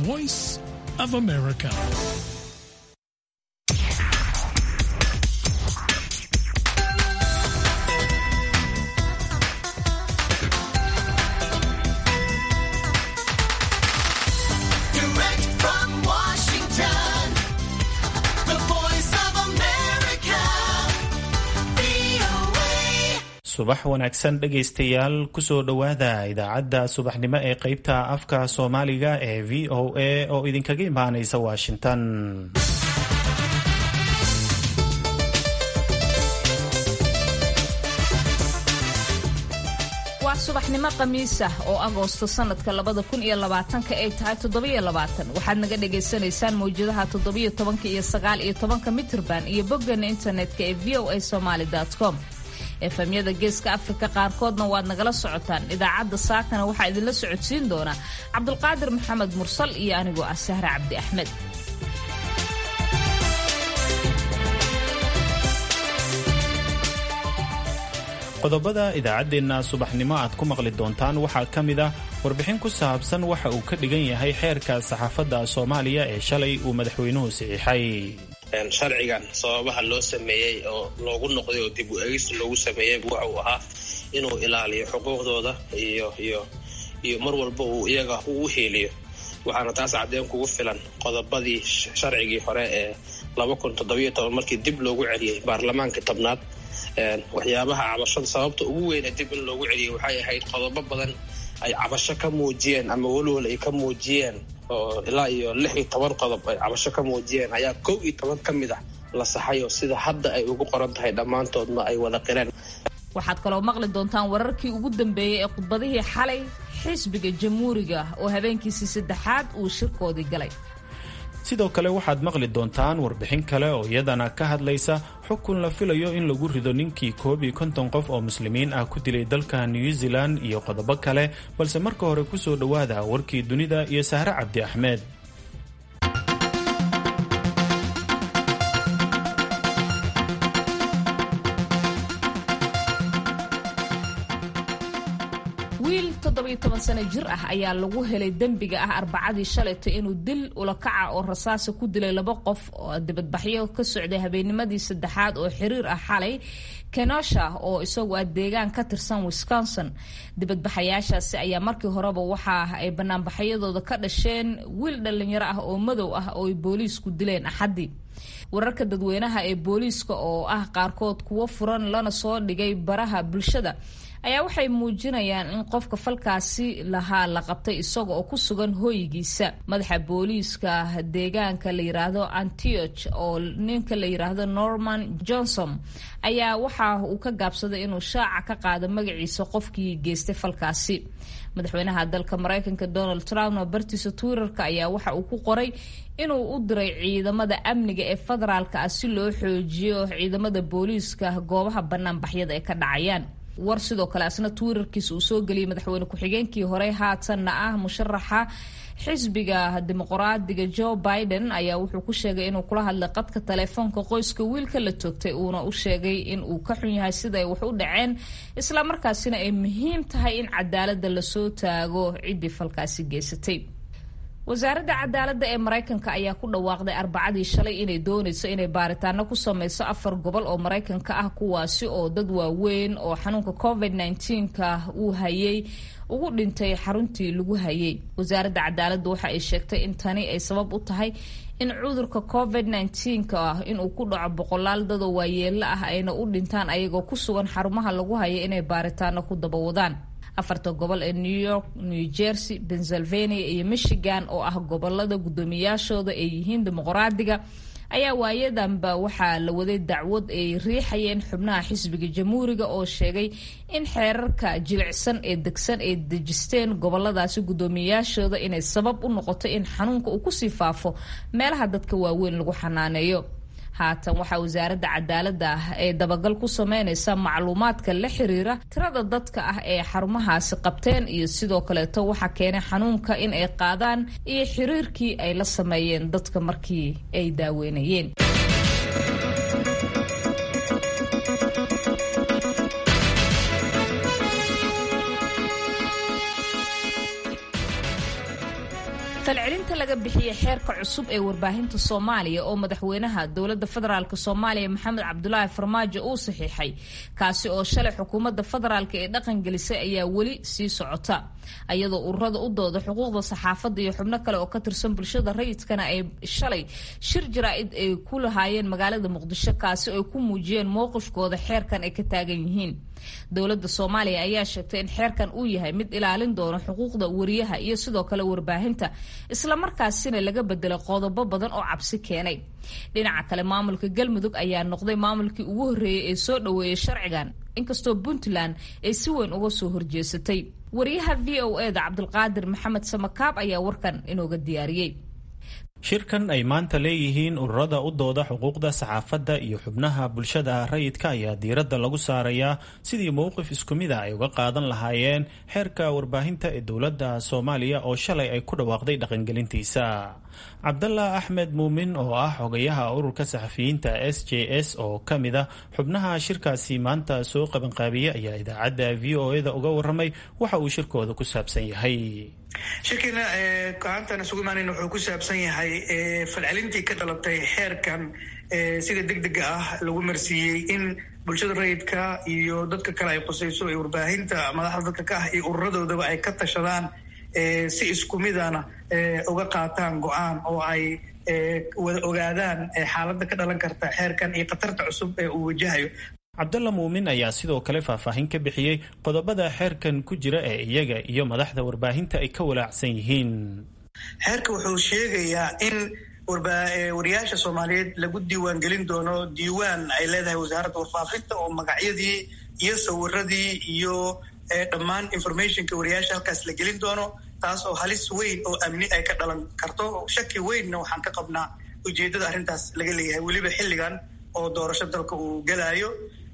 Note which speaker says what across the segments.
Speaker 1: voice of America.
Speaker 2: Direct from Washington, the voice of America, VOA.
Speaker 3: subax wanaagsan dhegaystayaal kusoo dhowaada idaacadda subaxnimo ee qeybta afka soomaaliga ee v o a oo idinkaga imaanaysa washington
Speaker 4: waa subaxnimo khamiis ah oo agoosto sanadka labada kun iyo labaatanka ay tahay toddobiyo labaatan waxaad naga dhagaysanaysaan mawjadaha toddobiyo tobanka iyo sagaal iyo tobanka mitirban iyo boggeena internetka ee v o a somaly com efemyada geeska afrika qaarkoodna waad nagala socotaan idaacadda saakana waxaa idinla socodsiin doona cabdulqaadir maxamed mursal iyo anigoo ah sahre cabdi axmed
Speaker 3: qodobada idaacaddeenna subaxnimo aad ku maqli doontaan waxaa ka mid ah warbixin ku saabsan waxa uu ka dhigan yahay xeerka saxaafadda soomaaliya ee shalay uu madaxweynuhu saxiixay
Speaker 5: sharcigan sababaha loo sameeyey oo loogu noqday oo dib u eegis loogu sameeyey waxa uu ahaa inuu ilaaliyo xuquuqdooda iyo iyo iyo mar walba uu iyaga uu heeliyo waxaana taas cadeen kugu filan qodobadii sharcigii hore ee laba kun toddobiyo toban markii dib loogu celiyey baarlamaanka tobnaad waxyaabaha cabashada sababta ugu weyne dib in loogu celiyey waxay ahayd qodobo badan ay cabasho ka muujiyeen ama welwel ay ka muujiyeen oo ilaa iyo lix iyo toban qodob ay cabasho ka muujiyeen ayaa kow iyo toban ka mid ah la saxayo sida hadda ay ugu qoran tahay dhammaantoodna ay wada qireen
Speaker 4: waxaad kaloo maqli doontaan wararkii ugu dambeeyey ee khudbadihii xalay xisbiga jamhuuriga oo habeenkiisii saddexaad uu shirkoodii galay
Speaker 3: sidoo kale waxaad maqli doontaan warbixin kale oo iyadana ka hadlaysa xukun la filayo in lagu rido ninkii koob iyo konton qof oo muslimiin ah ku dilay dalka new zealand iyo qodobo kale balse marka hore kusoo dhowaada warkii dunida iyo sahre cabdi axmed
Speaker 4: wiil toddobiyo toban sano jir ah ayaa lagu helay dembiga ah arbacadii shalayto inuu dil ulakaca oo rasaasa ku dilay laba qof oo dibadbaxyo ka socday habeennimadii saddexaad oo xiriir ah xalay kenosha oo isagu ah deegaan ka tirsan wisconsin dibadbaxayaashaasi ayaa markii horeba waxa ay banaanbaxyadooda ka dhasheen wiil dhallinyaro ah oo madow ah oo ay booliisku dileen axaddii wararka dadweynaha ee booliiska oo ah qaarkood kuwo furan lana soo dhigay baraha bulshada ayaa waxay muujinayaan in qofka falkaasi lahaa la qabtay isaga oo ku sugan hooyigiisa madaxa booliiska deegaanka la yiraahdo antioch oo ninka la yiraahdo norman johnson ayaa waxa uu ka gaabsaday inuu shaaca ka qaado magaciisa qofkii geystay falkaasi madaxweynaha dalka mareykanka donald trumpna bartiisa twitterka ayaa waxa uu ku qoray inuu u diray ciidamada amniga ee federaalka ah si loo xoojiyo ciidamada booliiska goobaha banaanbaxyada ay ka dhacayaan war sidoo kale asna twitterkiisa uu soo geliyey madaxweyne ku-xigeenkii hore haatanna ah musharaxa xisbiga dimuqraadiga joe biden ayaa wuxuu ku sheegay inuu kula hadlay qadka taleefoonka qoyska wiilka la toogtay uuna u sheegay in uu ka xun yahay sida ay wax u dhaceen islamarkaasina ay muhiim tahay in cadaalada lasoo taago ciddii falkaasi geysatay wasaaradda cadaaladda ee maraykanka ayaa ku dhawaaqday arbacadii shalay inay doonayso inay baaritaano ku sameyso afar gobol oo maraykanka ah kuwaasi oo dad waaweyn oo xanuunka covid -19ka uu hayay ugu dhintay xaruntii lagu hayay wasaaradda cadaaladda waxa ay sheegtay in tani ay sabab u tahay in cudurka covid -19ka ah inuu ku dhaco boqolaal dadoo waayeelo ah ayna u dhintaan ayagoo ku sugan xarumaha lagu haya inay baaritaano ku dabawadaan afarta gobol ee new york new jersey pennsylvania iyo michigan oo ah gobolada guddoomiyaashooda ay yihiin dimuqraadiga ayaa waayadanba waxaa la waday dacwad ay riixayeen xubnaha xisbiga jamhuuriga oo sheegay in xeerarka jilicsan ee degsan ay dejisteen goboladaasi guddoomiyayaashooda inay sabab u noqoto in xanuunka uu kusii faafo meelaha dadka waaweyn lagu xanaaneeyo haatan waxaa wasaaradda cadaaladda ah ee dabagal ku sameynaysa macluumaadka la xiriira tirada dadka ah ee xarumahaasi qabteen iyo sidoo kaleeto waxaa keenay xanuunka in ay qaadaan iyo xiriirkii ay la sameeyeen dadka markii ay daaweynayeen falcelinta laga bixiyey xeerka cusub ee warbaahinta soomaaliya oo madaxweynaha dowladda federaalk soomaaliya maxamed cabdulaahi farmaajo uu saxiixay kaasi oo shalay xukuumadda federaalk ee dhaqangelisay ayaa weli sii socota ayadoo ururada u dooda xuquuqda saxaafadda iyo xubno kale oo ka tirsan bulshada rayidkana ay shalay shir jaraa-id ay ku lahaayeen magaalada muqdisho kaasi oo ay ku muujiyeen mowqifkooda xeerkan ay ka taagan yihiin dowladda soomaaliya ayaa sheegtay in xeerkan uu yahay mid ilaalin doono xuquuqda wariyaha iyo sidoo kale warbaahinta islamarkaasina laga bedelay qodobo badan oo cabsi keenay dhinaca kale maamulka galmudug ayaa noqday maamulkii ugu horreeyey ee soo dhoweeyay sharcigan inkastoo puntland ay si weyn uga soo horjeesatay wariyaha v o e da cabdulqaadir maxamed samakaab ayaa warkan inooga diyaariyey
Speaker 3: shirkan ay maanta leeyihiin ururada u dooda xuquuqda saxaafadda iyo xubnaha bulshada rayidka ayaa diiradda lagu saarayaa sidii mowqif isku mid a ay uga qaadan lahaayeen xeerka warbaahinta ee dowladda soomaaliya oo shalay ay ku dhawaaqday dhaqangelintiisa cabdalla axmed muumin oo ah xogayaha ururka saxafiyiinta s j s oo ka mid a xubnaha shirkaasi maanta soo qabanqaabiyey ayaa idaacadda v o e da uga waramay waxa uu shirkooda ku saabsan yahay
Speaker 6: shirkiina go'aantan isugu imaanayna wuxuu ku saabsan yahay falcelintii ka dhalatay xeerkan sida deg dega ah lagu marsiiyey in bulshada rayidka iyo dadka kale ay qusayso ee warbaahinta madaxda dadka ka ah iyo ururadoodaba ay ka tashadaan si isku midana uga qaataan go-aan oo ay wada ogaadaan xaaladda ka dhalan karta xeerkan iyo khatarta cusub ee uu wajahayo
Speaker 3: cabdalla muumin ayaa sidoo kale faahfaahin ka bixiyey qodobada xeerkan ku jira ee iyaga iyo madaxda warbaahinta ay ka walaacsan yihiin
Speaker 6: xeerka wuxuu sheegayaa in wariyaasha soomaaliyeed lagu diiwaan gelin doono diiwaan ay leedahay wasaaradda warfaafinta oo magacyadii iyo sawiradii iyo dhammaan informationka wariyaasha halkaas la gelin doono taas oo halis weyn oo amni ay ka dhalan karto shaki weynna waxaan ka qabnaa ujeeddada arrintaas laga leeyahay weliba xilligan oo doorasho dalka uu gelaayo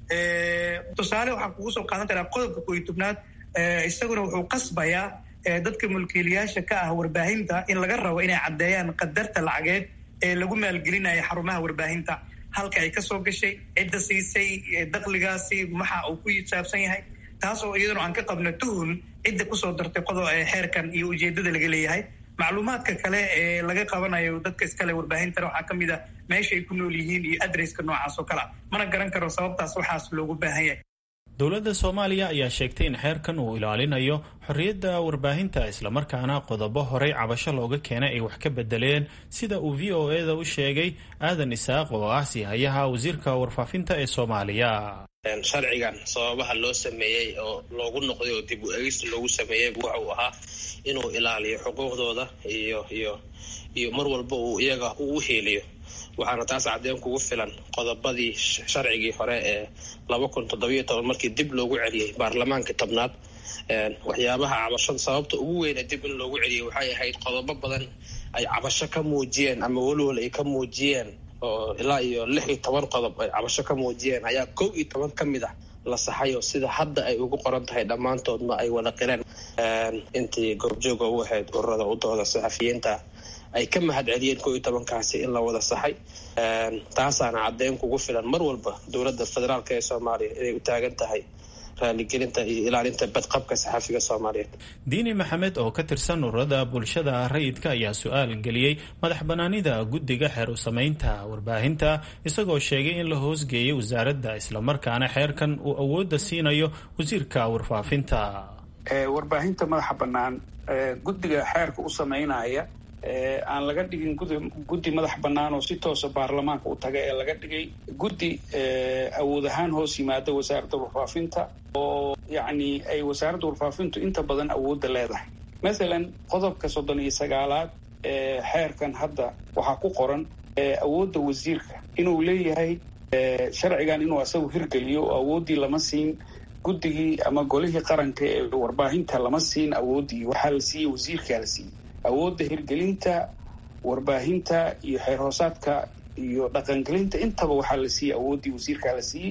Speaker 6: tusaale waxaan kugu soo qaadan karaa qodobka kooiy tobnaad isaguna wuxuu qasbayaa dadka mulkiilayaasha ka ah warbaahinta in laga rabo inay caddeeyaan qadarta lacageed ee lagu maalgelinaya xarumaha warbaahinta halka ay kasoo gashay cidda siisay dakligaasi maxa uu ku saabsan yahay taas oo iyaduna aan ka qabno tuhun cidda kusoo dartay qodob xeerkan iyo ujeeddada laga leeyahay macluumaadka kale ee laga qabanayo dadka iskale warbaahintana waxaa ka mid a meesha ay ku nool yihiin iyo adresska noocaas oo kale a mana garan karo sababtaas waxaas loogu baahan yahay
Speaker 3: dowladda soomaaliya ayaa sheegtay in xeerkan uu ilaalinayo xorriyadda warbaahinta islamarkaana qodobo horey cabasho looga keenay ay wax ka bedeleen sida uu v o e da u sheegay aadan isaaq oo ah sihayaha wasiirka warfaafinta ee soomaaliya
Speaker 5: sharcigan sababaha loo sameeyey oo loogu noqday oo dib u egis loogu sameeyey waxa uu ahaa inuu ilaaliyo xuquuqdooda iyo iyo iyo mar walba uu iyaga uu heeliyo waxaana taas cadeen kugu filan qodobadii sharcigii hore ee laba kun toddobiyo toban markii dib loogu celiyey baarlamaanka tobnaad waxyaabaha cabashada sababta ugu weyne dib in loogu celiyey waxay ahayd qodobo badan ay cabasho ka muujiyeen ama welwel ay ka muujiyeen oo ilaa iyo lix iyo toban qodob ay cabasho ka muujiyeen ayaa kow iyo toban ka mid ah la saxayo sida hadda ay ugu qoran tahay dhammaantoodna ay wada qireen intii goobjooga u ahayd ururada u dooda saxafiyiinta ay ka mahad celiyeen kow iyo tobankaasi in la wada saxay taasaana caddeyn kugu filan mar walba dowladda federaalk ee soomaaliya inay u taagan tahay raaligelinta iyo ilaalinta badqabka saxafiga soomaaliyeed
Speaker 3: diini maxamed oo ka tirsan ururada bulshada rayidka ayaa su-aal geliyey madax banaanida guddiga xeer u samaynta warbaahinta isagoo sheegay in la hoosgeeyay wasaaradda islamarkaana xeerkan uu awoodda siinayo wasiirka warfaafinta
Speaker 7: warbaahinta madaxa bannaan guddiga xeerka u samaynaya aan laga dhigin gudi guddi madax bannaan oo si toosa baarlamaanka u taga ee laga dhigay guddi awood ahaan hoos yimaada wasaaradda warfaafinta oo yacni ay wasaaradda warfaafintu inta badan awoodda leedahay mathalan qodobka soddon iyo sagaalaad ee xeerkan hadda waxaa ku qoran awoodda wasiirka inuu leeyahay sharcigan inuu asagu hirgeliyo oo awooddii lama siin guddigii ama golihii qaranka ee warbaahinta lama siin awooddii waxaa la siiyey wasiirkaa la siiyey awoodda hirgelinta warbaahinta iyo xeer hoosaadka iyo dhaqangelinta intaba waxaa la siiyey awooddii wasiirkaa la siiyey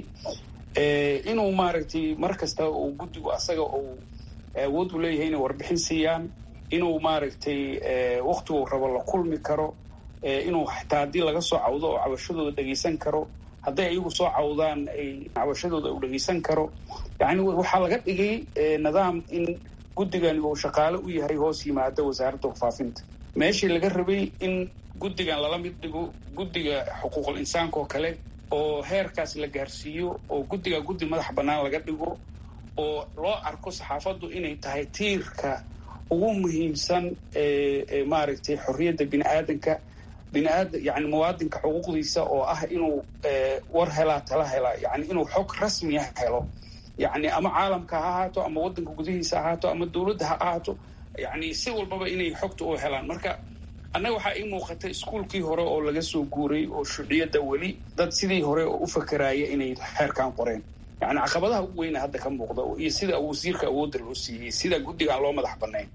Speaker 7: inuu maaragtay mar kasta uu guddigu asaga uu awood u leeyahay inay warbixin siiyaan inuu maaragtay waktigu rabo la kulmi karo inuu xataa haddii laga soo cawdo oo cabashadooda dhegaysan karo hadday ayagu soo cawdaan ay cabashadooda uu dhegaysan karo yacni waxaa laga dhigay nidaam in guddigani uu shaqaale u yahay hoos yimaada wasaaradda warfaafinta meeshii laga rabay in guddigan lala mid dhigo guddiga xuquuqul insaanka oo kale oo heerkaas la gaarsiiyo oo guddiga guddi madax bannaan laga dhigo oo loo arko saxaafaddu inay tahay tiirka ugu muhiimsan ee maaragtay xorriyadda bini aadanka biniaada yani muwaadinka xuquuqdiisa oo ah inuu war helaa tala helaa yani inuu xog rasmiya helo yani ama caalamka ha ahaato ama waddanka gudihiisa ha ahaato ama dowladda ha ahaato yani si walbaba inay xogta u helaan marka annaga waxaa ii muuqata iskuolkii hore oo laga soo guuray oo shuciyadda weli dad sidii hore oo u fakeraaya inay xeerkan qoreen yani caqabadaha ugu weyna hadda ka muuqda iyo sida wasiirka awoodda loo siiyey sida guddigaan loo madax bannayn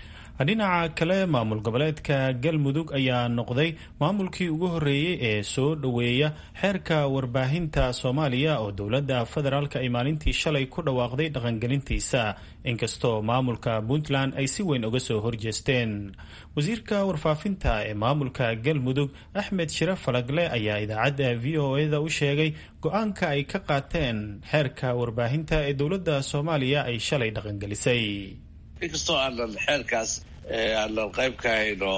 Speaker 3: dhinaca kale maamul goboleedka galmudug ayaa noqday maamulkii ugu horreeyey ee soo dhoweeya xeerka warbaahinta soomaaliya oo dowladda federaalk ay maalintii shalay ku dhawaaqday dhaqangelintiisa inkastoo maamulka puntland ay si weyn uga soo horjeesteen wasiirka warfaafinta ee maamulka galmudug axmed shire falagle ayaa idaacadda v o e da u sheegay go-aanka ay ka qaateen xeerka warbaahinta ee dowladda soomaaliya ay shalay dhaqangelisay
Speaker 8: inkastoo aanan xeerkaas aanan qayb ka hayno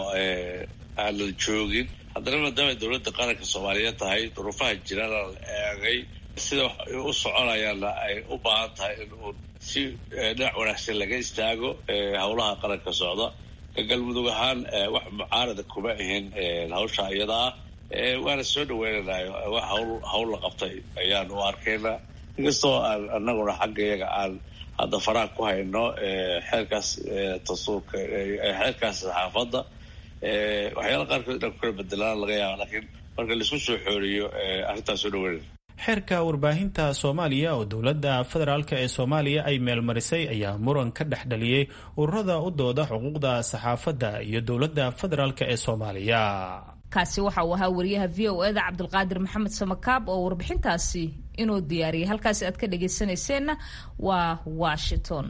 Speaker 8: aanan joogin haddana maadaama dowladda qaranka soomaaliyeed tahay duruufaha jirana la eegay sida wax u soconayaana ay u baahan tahay in uu si dhinac wanaagsan laga istaago howlaha qaranka socda ka galmudug ahaan wax mucaarada kuma ahin hawsha iyada ah waana soo dhaweynayo wax hawl hawl la qabtay ayaan u arkaynaa inkastoo aan anaguna xagga iyaga aan hadda faraha ku hayno xeerkaas tasuurka xeerkaas saxaafadda waxyaala qaarkood inaan ku kala bedelaan laga yaaba laakiin marka laisku soo xooriyo arrintaas soo dhaweynaya
Speaker 3: xeerka warbaahinta soomaaliya oo dowladda federaalk ee soomaaliya ay meelmarisay ayaa muran ka dhex dhaliyey ururada u dooda xuquuqda saxaafadda iyo dowladda federaalk ee soomaaliya
Speaker 4: kaasi waxa uu ahaa wariyaha v o eda cabdulqaadir maxamed samakaab oo warbixintaasi inuu diyaariyay halkaasi aad ka dhagaysanayseena waa washington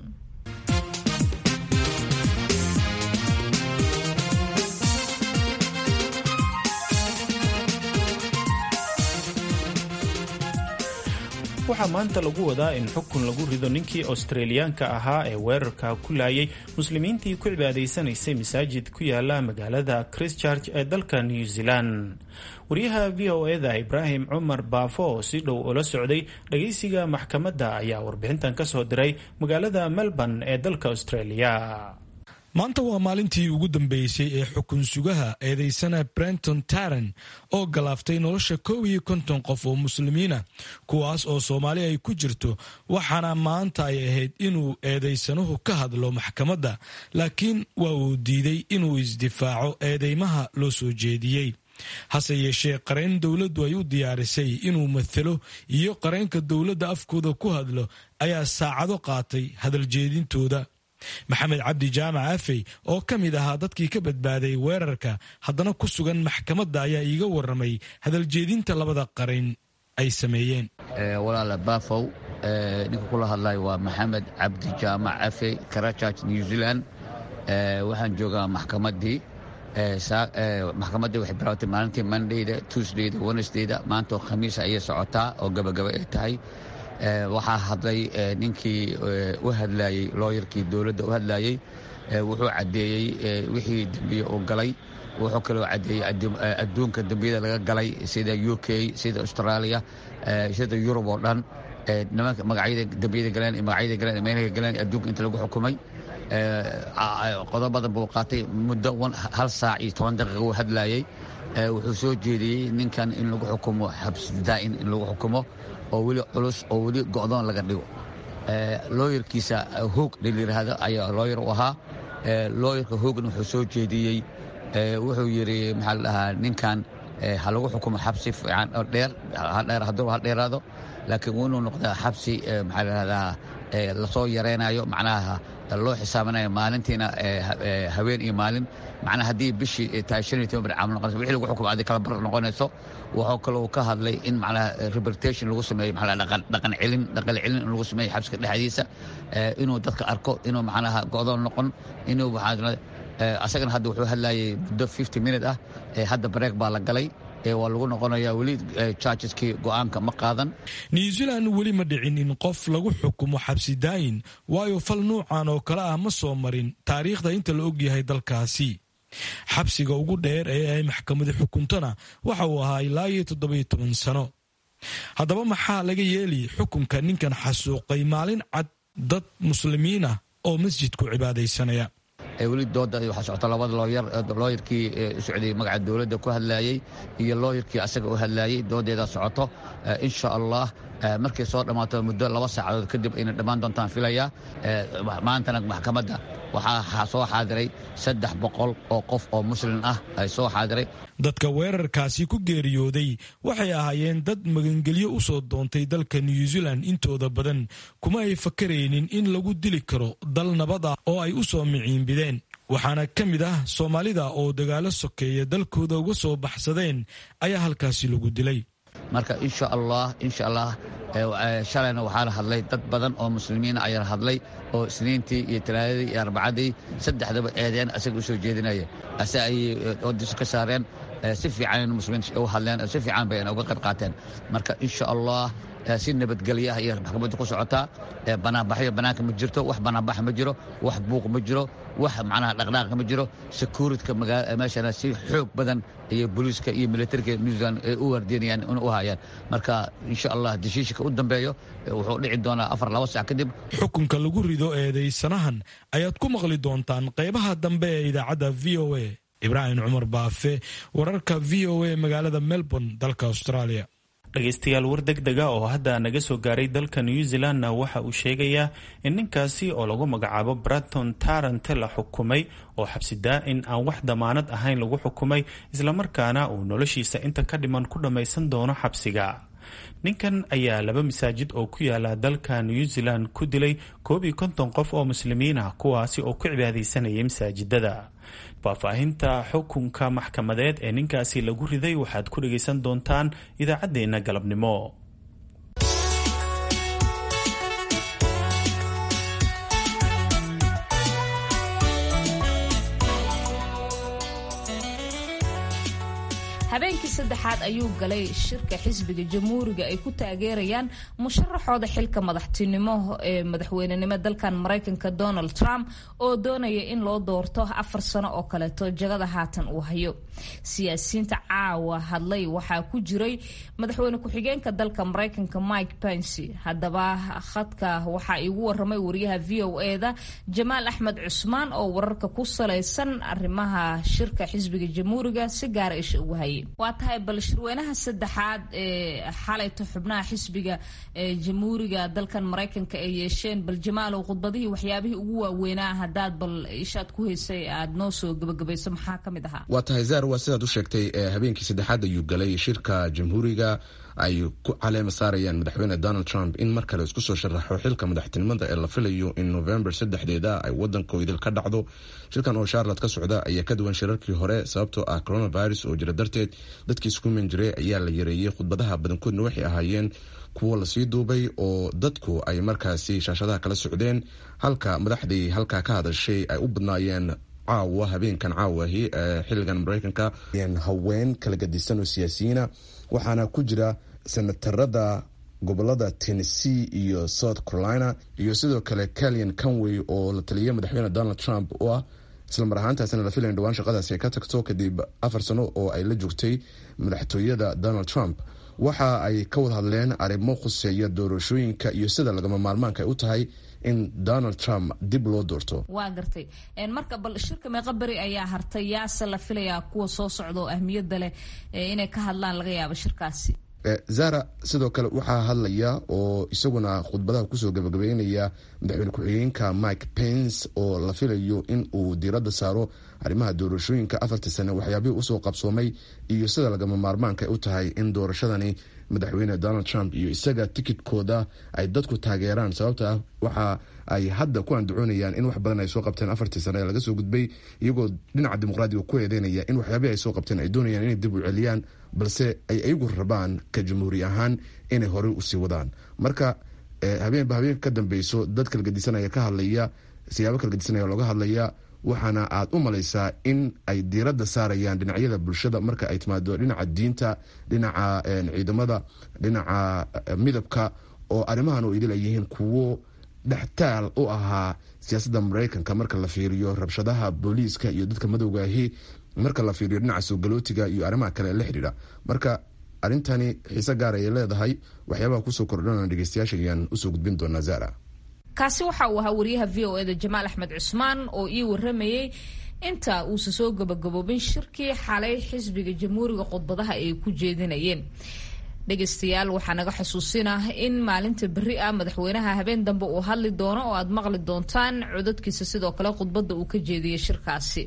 Speaker 3: waxaa maanta lagu wadaa in xukun lagu rido ninkii australiyaanka ahaa ee weerarka ku laayay muslimiintii ku cibaadaysanaysay masaajid ku yaala magaalada christchurch ee dalka new zealand wariyaha v o eda ibraahim cumar baafo oo si dhow ula socday dhagaysiga maxkamadda ayaa warbixintan ka soo diray magaalada melbourne ee dalka australia
Speaker 9: maanta waa maalintii ugu dambeysay ee xukun sugaha eedeysana brenton taran oo galaaftay nolosha kow iyo konton qof oo muslimiina kuwaas oo soomaali ay ku jirto waxaana maanta ay ahayd inuu eedeysanuhu ka hadlo maxkamadda laakiin waa uu diiday inuu isdifaaco eedeymaha loo soo jeediyey hase yeeshee qareen dowladdu ay u diyaarisay inuu mathalo iyo qareenka dowladda afkooda ku hadlo ayaa saacado qaatay hadaljeedintooda maxamed cabdi jaamac afey oo ka mid ahaa dadkii ka badbaaday weerarka haddana ku sugan maxkamadda ayaa iiga waramay hadaljeedinta labada qaran ay sameeyeen
Speaker 10: walaala bafow ninka kula hadlayo waa maxamed cabdi jaamac afey karachurch new zealand waxaan joogaa maxkamaddii maxkamaddii waxay bilaawtay maalintii mondayda tuesdayda wednesdayda maantoo khamiisa ayay socotaa oo gabagaba ay tahay waxaa hadlay ninkii u hadlayey looyarkii dowladda u hadlayey wuxuu caddeeyey wixii dembiye uu galay wuxuu kaloo caddeeyey adduunka dembiyada laga galay sida u k sida australia sida yurub oo dhan nimanka magacyada dembiyada galeen iyo magacyada galeen meelaha galeen adduunka inta lagu xukumay qodob badan buu qaatay muddo hal saac iyo toban daqiiqa uu hadlayey wuxuu soo jeediyey ninkan in lagu xukumo xabsi daa'in in lagu xukumo oo weli culus oo weli go'doon laga dhigo looyarkiisa hoog layidhaahdo ayaa looyar u ahaa looyarka hoogna wuxuu soo jeediyey wuxuu yidhi maxaa la dhahaa ninkan ha lagu xukumo xabsi fiican oo dheer hadheer hadduu ha dheeraado laakiin waa inuu noqdaa xabsi maxaa la dhahdaa lasoo yaraynayo macnaha loo xisaabinayo maalintiina haween iyo maalin macnaha haddii bishii tahay shan iyo toban bir camal noqonayso wixii lagu xukumo adi kala bar noqonayso wuxuu kaloo ka hadlay in macnaha rehabilitation lagu sameeyo maxaa dhaqan dhaqan celin dhaqan celin in lagu sameeyo xabsiga dhexdiisa inuu dadka arko inuu macnaha go'doon noqon inuu maxaa asagana hadda wuxuu hadlayay muddo fifty minute ah hadda bareeg baa la galay waa lagu noqonayaa weli chargeskii go'aanka ma qaadan
Speaker 9: new zealand weli ma dhicin in qof lagu xukumo xabsi daayin waayo fal nuucan oo kale ah ma soo marin taariikhda inta la ogyahay dalkaasi xabsiga ugu dheer ee ay maxkamadu xukuntona waxa uu ahaa ilaa iyo toddobiyo toban sano haddaba maxaa laga yeeli xukunka ninkan xasuuqay maalin cad dad muslimiin ah oo masjidku cibaadaysanaya
Speaker 10: weli dooda waxaa socota labada looyar looyarkii u socday magaca dowladda ku hadlaayey iyo looyarkii asaga u hadlaayey doodeeda socoto insha allah markay soo dhammaato muddo laba saacadood kadib ayna dhammaan doontaan filaya maantana maxkamadda waxaa soo xaadiray saddex boqol oo qof oo muslim ah ay soo xaadiray
Speaker 9: dadka weerarkaasi ku geeriyooday waxay ahaayeen dad magangelyo u soo doontay dalka new zealand intooda badan kuma ay fakaraynin in lagu dili karo dal nabad ah oo ay u soo miciinbideen waxaana ka mid ah soomaalida oo dagaalo sokeeya dalkooda uga soo baxsadeen ayaa halkaasi lagu dilay
Speaker 10: marka insha allah insha allah shalayna waxaa la hadlay dad badan oo muslimiina ayaa hadlay oo isniintii iyo talaadadii iyo arbacadii saddexdaba eedeen asaga u soo jeedinaya ase ayay oodisu ka saareen si fiican muslimiinta u hadleen si fiican bay uga qayb qaateen marka insha allah si nabadgelyo ah iyo maxkamadda ku socotaa banaanbaxyo banaanka ma jirto wax banaanbax ma jiro wax buuq ma jiro wax macnaha dhaqdhaaqa ma jiro securityka meeshana si xoog badan iyo booliiska iyo militariga new zealand ay u waardiinayaan in u hayaan marka insha allah deshiishika u dambeeyo wuxuu dhici doonaa afar laba sac kadib
Speaker 9: xukunka lagu rido eedaysanahan ayaad ku maqli doontaan qaybaha dambe ee idaacadda v o a ibraahim cumar baafe wararka v o a magaalada melbourne dalka australia
Speaker 3: dhegaystayaal war deg dega oo hadda naga soo gaaray dalka new zealandna waxa uu sheegayaa in ninkaasi oo lagu magacaabo braton tarante la xukumay oo xabsi daa-in aan wax damaanad ahayn lagu xukumay islamarkaana uu noloshiisa inta ka dhiman ku dhammaysan doono xabsiga ninkan ayaa laba masaajid oo ku yaala dalka new zealand ku dilay koob iyo konton qof oo muslimiin ah kuwaasi oo ku cibaadaysanayay masaajidada faahfaahinta xukunka maxkamadeed ee ninkaasi lagu riday waxaad ku dhagaysan doontaan idaacaddeenna galabnimo
Speaker 4: habeenkii saddexaad ayuu galay shirka xisbiga jamhuuriga ay ku taageerayaan musharaxooda xilka madaxtinimo ee madaxweynenimo dalkan maraykanka donald trump oo doonaya in loo doorto afar sano oo kaleeto jagada haatan uu hayo siyaasiyiinta caawa hadlay waxaa ku jiray madaxweyne ku-xigeenka dalka maraykanka mike pence haddaba khadka waxaa iigu waramay wariyaha v o eda jamaal axmed cusmaan oo wararka ku salaysan arrimaha shirka xisbiga jamhuuriga si gaara isha ugu hayay waa tahay bal shirweynaha saddexaad ee xalayto xubnaha xisbiga ee jamhuuriga dalkan maraykanka ay yeesheen bal jamaalow khudbadihii waxyaabihii ugu waaweynaa haddaad bal ishaad ku haysay aada noo soo gabagabayso maxaa ka mid ahaa
Speaker 11: waa tahay zaar waa sidaad u sheegtay habeenkii saddexaad ayuu galay shirka jamhuuriga ay ku caleema saarayaan madaxweyne donald trump in mar kale isku soo sharaxo xilka madaxtinimada ee la filayo in november saddexdeeda ay wadankoodil ka dhacdo shirkan oo charlotte ka socda ayaa ka duwan shirarkii hore sababtoo ah coronavirus oo jira darteed dadkii iskuman jiray ayaa la yareeyey khudbadaha badankoodna waxay ahaayeen kuwo lasii duubay oo dadku ay markaasi shaashadaha kala socdeen halka madaxdii halkaa ka hadashay ay u badnaayeen caawa habeenkan caawahi ee xiligan mareykanka haween kala gadisan oo siyaasiyiina waxaana ku jira senatarada gobolada tennessee iyo south carolina iyo sidoo kale calian conway oo la taliyay madaxweyne donald trump oo ah isla mar ahaantaasina la filayn dhawaan shaqadaasi ay ka tagto kadib afar sano oo ay la joogtay madaxtooyada donald trump waxa ay ka wada hadleen arrimo khuseeya doorashooyinka iyo sida lagama maarmaanka ay u tahay in donald trump dib loo doorto
Speaker 4: waa gartay marka bal shirka meeqa beri ayaa hartay yaase la filayaa kuwa soo socda oo ahmiyadda leh inay ka hadlaan laga yaabo shirkaasi
Speaker 11: zara sidoo kale waxaa hadlaya oo isaguna khudbadaha kusoo gabagabeynaya madaxweyne ku-xigeenka mike pence oo la filayo in uu diiradda saaro arrimaha doorashooyinka afartii sane waxyaabihii usoo qabsoomay iyo sida lagama maarmaanka ay u tahay in doorashadani madaxweyne donald trump iyo isaga tikidkooda ay dadku taageeraan sababta ah waxa ay hadda ku andacoonayaan in wax badan ay soo qabteen afartii sane ee laga soo gudbay iyagoo dhinaca dimuqraadiga ku eedeynaya in waxyaabihii ay soo qabteen ay doonayaan inay dib u celiyaan balse ay iyagu rabaan ka jamhuuri ahaan inay horey usii wadaan marka habeenba habeenka ka dambeyso dad kala gedisanaya ka hadlaya siyaabo kala gedisanaya looga hadlaya waxaana aad u malaysaa in ay diiradda saarayaan dhinacyada bulshada marka ay timaado dhinaca diinta dhinaca ciidamada dhinaca midabka oo arrimahan oo idil ay yihiin kuwo dhextaal u ahaa siyaasadda maraykanka marka la fiiriyo rabshadaha booliiska iyo dadka madowgaahi marka la fiiriyo dhinaca soogalootiga iyo arrimaha kale la xidhiidha marka arrintani xiise gaar ayay leedahay waxyaabaha kusoo kordhana dhegeystayaasha ayaan usoo gudbin doonaa zara
Speaker 4: kaasi waxa uu ahaa wariyaha v o eda jamaal axmed cusmaan oo ii waramayey inta uusa soo gabagaboobin shirkii xalay xisbiga jamhuuriga khudbadaha ay ku jeedinayeen dhegaystayaal waxaa naga xusuusinah in maalinta berri ah madaxweynaha habeen dambe uu hadli doono oo aad maqli doontaan codadkiisa sidoo kale khudbadda uu ka jeediyey shirkaasi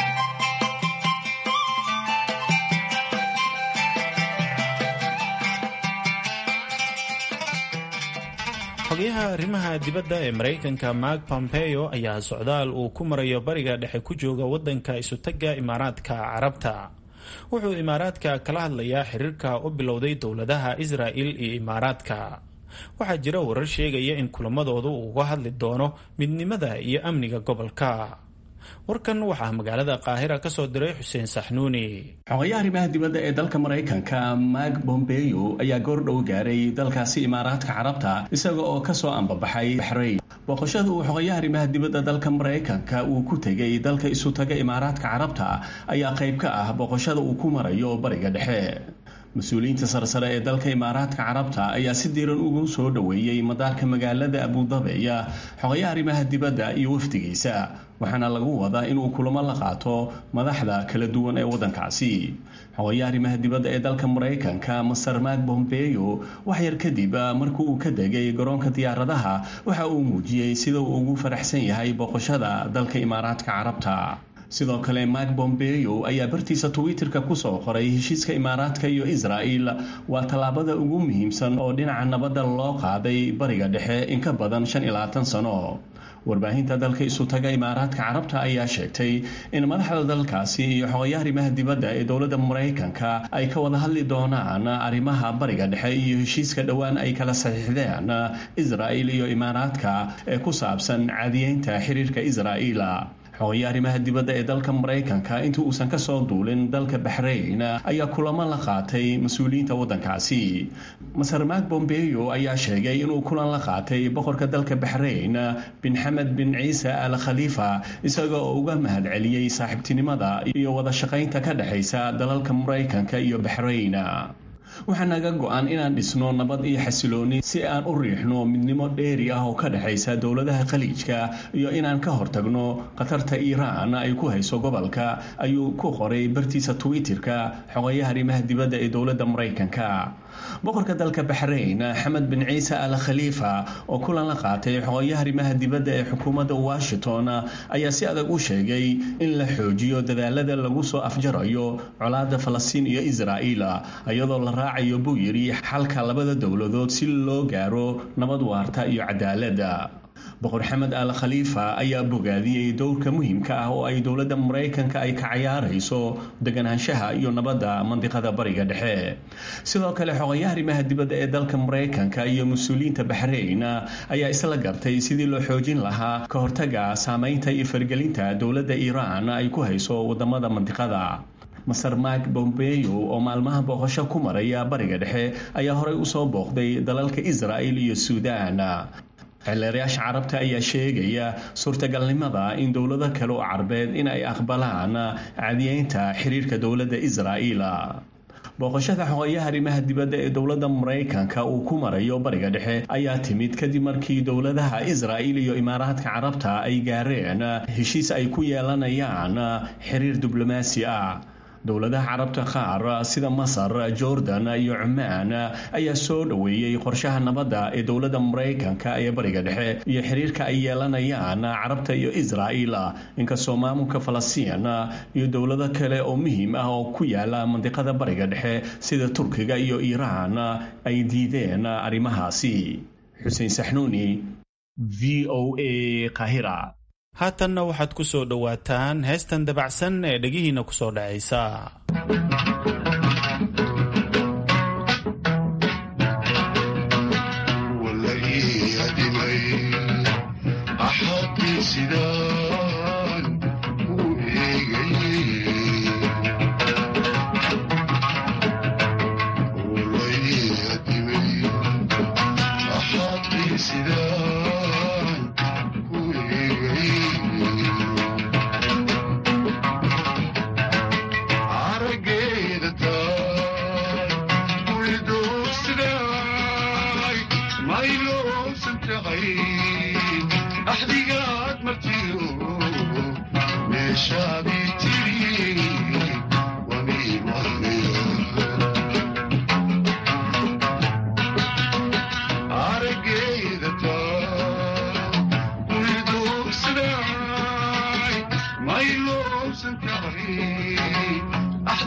Speaker 3: xogayaha arrimaha dibadda ee maraykanka mark pompeo ayaa socdaal uu ku marayo bariga dhexe ku jooga waddanka isutagga imaaraadka carabta wuxuu imaaraadka kala hadlayaa xiriirka u bilowday dowladaha israa'il iyo imaaraadka waxaa jira warar sheegaya in kulamadoodu uu uga hadli doono midnimada iyo amniga gobolka warkan waxaa magaalada qaahira ka soo diray xuseen saxnuuni
Speaker 12: xogayaha arrimaha dibadda ee dalka maraykanka mark bombeyo ayaa goordhow gaaray dalkaasi imaaraadka carabta isaga oo kasoo ambabaxay baxrayn booqashada uu xogayaha arrimaha dibadda dalka maraykanka uu ku tegay dalka isu taga imaaraadka carabta ayaa qayb ka ah booqashada uu ku marayo bariga dhexe mas-uuliyiinta sarsare ee dalka imaaraadka carabta ayaa si diiran ugu soo dhoweeyey madaarka magaalada abudabeya xogayaha arrimaha dibadda iyo wafdigiisa waxaana lagu wadaa inuu kulamo la qaato madaxda kala duwan ee waddankaasi xogayaha arrimaha dibadda ee dalka maraykanka master mark bombeyo wax yar kadib markii uu ka degay garoonka diyaaradaha waxa uu muujiyey sida uu ugu faraxsan yahay booqashada dalka imaaraadka carabta sidoo kale mark bombeyo ayaa bartiisa twitterka kusoo qoray heshiiska imaaraadka iyo israa'il waa tallaabada ugu muhiimsan oo dhinaca nabadda loo qaaday bariga dhexe in ka badan shan iyo labaatan sano warbaahinta dalka isu taga imaaraadka carabta ayaa sheegtay in madaxda dalkaasi iyo xogayaha arrimaha dibadda ee dowladda maraykanka ay ka wada hadli doonaan arrimaha bariga dhexe iyo heshiiska dhowaan ay kala saxiixdeen israa'il iyo imaaraadka ee ku saabsan caadiyeynta xiriirka israa'iil xogayaha arrimaha dibadda ee dalka maraykanka intii uusan kasoo duulin dalka baxrayn ayaa kulamo la qaatay mas-uuliyiinta waddankaasi maser mark bombeyo ayaa sheegay inuu kulan la qaatay boqorka dalka baxrayn bin xamed bin ciise al khaliifa isaga oo uga mahad celiyey saaxiibtinimada iyo wada shaqaynta ka dhexaysa dalalka maraykanka iyo baxrayn waxaa naga go-an inaan dhisno nabad iyo xasilooni si aan u riixno midnimo dheeri ah oo ka dhexaysa dowladaha khaliijka iyo inaan ka hortagno khatarta iiraan ay ku hayso gobolka ayuu ku qoray bartiisa twitterka xogayaha arrimaha dibadda ee dowladda maraykanka boqorka dalka baxrayn xamed bin ciise al khaliifa oo kulan la qaatay xogayaha arrimaha dibadda ee xukuumadda washington ayaa si adag u sheegay in la xoojiyo dadaalada lagu soo afjarayo colaadda falastiin iyo israa'iil iyadoo la raacayo buu yidhi xalka labada dowladood si loo gaaro nabad waarta iyo cadaaladda boqor xamed al khaliifa ayaa bogaadiyey dowrka muhiimka ah oo ay dowladda maraykanka ay ka cayaarayso deganaanshaha iyo nabadda mandiqada bariga dhexe sidoo kale xogayaha arrimaha dibadda ee dalka maraykanka iyo mas-uuliyiinta baxrayn ayaa isla gartay sidii loo xoojin lahaa ka hortaga saameynta iyo fargelinta dowladda iiraan ay ku hayso wadamada mandiqada maser mark bombeyo oo maalmaha booqasho ku maraya bariga dhexe ayaa horey usoo booqday dalalka israa'il iyo suudaan xeelleerayaasha carabta ayaa sheegaya suurtagalnimada in dowlado kale oo carbeed in ay aqbalaan cadiyeynta xiriirka dowladda israa'iil booqashada xogayaha arrimaha dibadda ee dowladda maraykanka uu ku marayo bariga dhexe ayaa timid kadib markii dowladaha israa'il iyo imaaraadka carabta ay gaareen heshiis ay ku yeelanayaan xiriir diblomaasi ah dowladaha carabta qaar sida masar jordan iyo cumaan ayaa soo dhoweeyey qorshaha nabadda ee dowladda maraykanka ee bariga dhexe iyo xiriirka ay yeelanayaan carabta iyo israa'il inkastoo maamulka falastiin iyo dowlado kale oo muhiim ah oo ku yaala mandiqada bariga dhexe sida turkiga iyo iiraan ay diideen arrimahaasi xuseen saxnuuni v o a kahira
Speaker 3: haatanna waxaad ku soo dhowaataan heestan dabacsan ee dhegihiinna ku soo dhacaysa
Speaker 13: Sida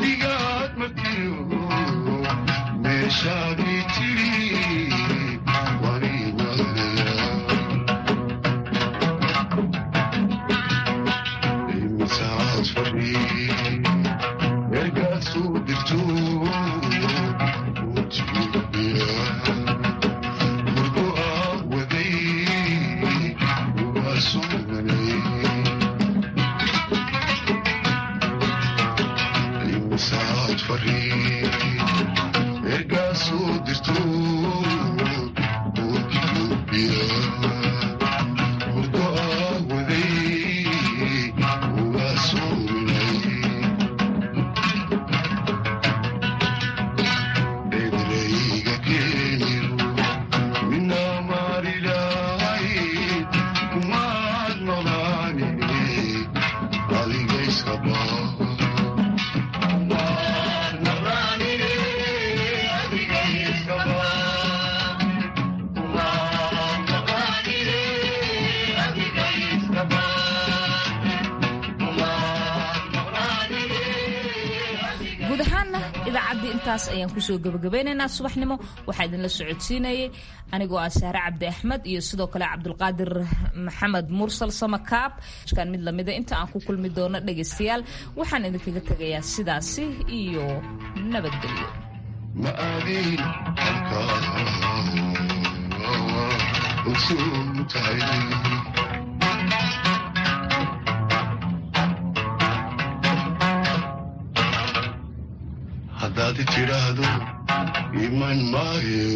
Speaker 13: adigaad martiyo meeshaadii tiri wanimadaya imisaad fadhi meelkaad soo dirto wjibiya murgo aad waday uga suganay imisaad fadhi meelkaad soo dirto wjibiya murgo aad waday uga suganay eedreyga keeniyo mina maarilahay kumaad nolaani adiga iskaba
Speaker 4: guud ahaanna idaacaddii intaas ayaan kusoo gebagabeynaynaa subaxnimo waxaa idinla socodsiinayay anigoo ah saare cabdi axmed iyo sidoo kale cabdulqaadir maxamed mursal samakaab kan mid lamida inta aan ku kulmi doono dhegaystayaal waxaan idinkaga tegayaa sidaasi iyo nabadgelyo
Speaker 13: ma aadin halkaa ogsoon tahay haddaad tidhaahdo iman maayo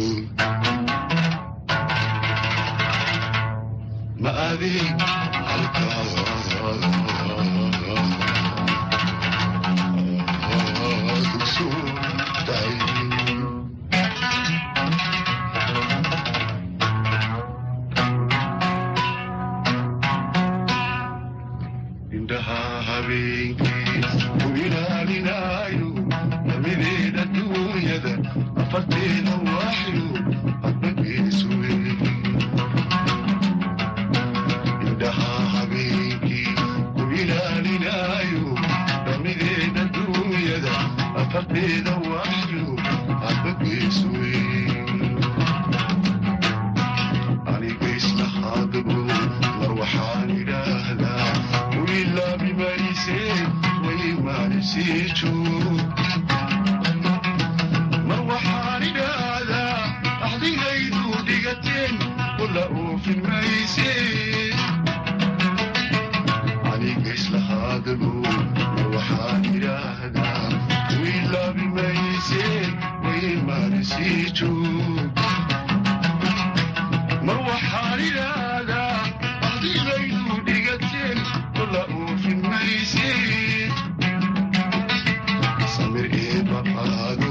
Speaker 13: ma aadin halkaa ogsoon tahay indhaha habeenkii ku ilaalinaayo namideeda duunyada afarteeda waaxyo hadbageesu indhaha habeenkii ku ilaalinaayo namideeda duunyada afarteeda waaxyo hadbageesu aniga islahaadabo mar waxaan idhaahdaa wilaabi marise way maanisii joog mar waxaan idhaahdaa axdigaydu dhigateen wala oofin mayse aniga islahaadabo mar waxaan idhaahdaa wilaabi mayse way maanisii joog mar waxaan idhaahdaa axdigaydu dhigateen wala oofin mayse samir eeba qaado